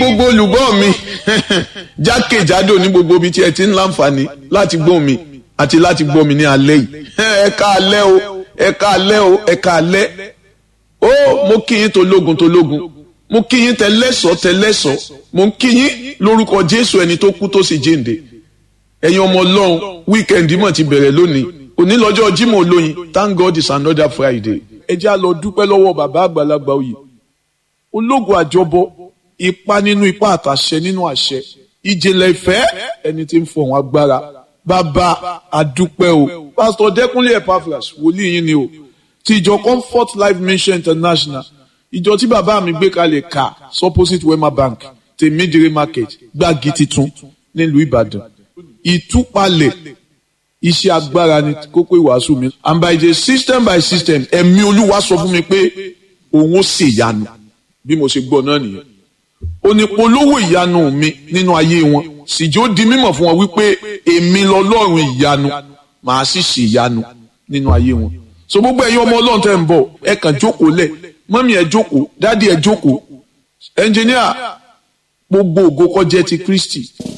gbogbo olùgbọ́ mi jákèjádò ní gbogbo ibi tí ẹ ti ń láǹfààní láti gbọ́ mi àti láti gbọ́ mi ní alẹ́ yìí ẹ ká alẹ́ o ẹ ká alẹ́ o ẹ ká alẹ́ ó mo kí yín tológun tológun mo kí yín tẹlẹ́sọ̀ tẹlẹ́sọ̀ mo kí yín lórúkọ Jésù ẹni tó kú tó sì jíǹde ẹ̀yin ọmọ Ọlọ́run wíkẹ́ndì mọ̀ ti bẹ̀rẹ̀ lónìí òní lọ́jọ́ Jímọ̀ olóyin thank God it's another Friday ẹ jẹ́ á lọ dúpẹ́ lọ́wọ́ bàbá àgbàlagbà òye ológun àjọbọ ipa nínú ipa àtàṣẹ nínú àṣẹ ìjìnlẹ̀ ìfẹ́ ẹni tí ń fọ̀hún agbára bàbá àdúpẹ́ o pásítọ̀ dẹ́kunlé epaphras wòlíì yín ni o ti ìjọ comfort life mission international ìjọ tí bàbá mi gbé kalẹ̀ ká supposite wema bank tèmídìrí market gbági titun nílùú ìbàdàn ìtúpalẹ̀ iṣẹ́ agbára ni kókó ìwàásù mi and by the system by system ẹ̀mí olúwa sọ fún mi pé òun ó ṣèyanu bí mo ṣe gbọ́ náà nìyẹn onípolówó ìyanu mi nínú ayé wọn síjó di mímọ̀ fún wọn wípé èmi lọ́lọ́run ìyanu màá sì ṣe ìyanu nínú ayé wọn so gbogbo ẹ̀yin ọmọ Ọlọ́run tẹ́ ń bọ̀ ẹ kàn jókòó lẹ̀ mọ́mí ẹ jókòó dádì ẹ jókòó ẹnjìníà gbogbo ògo kó jẹ́ ti Kristi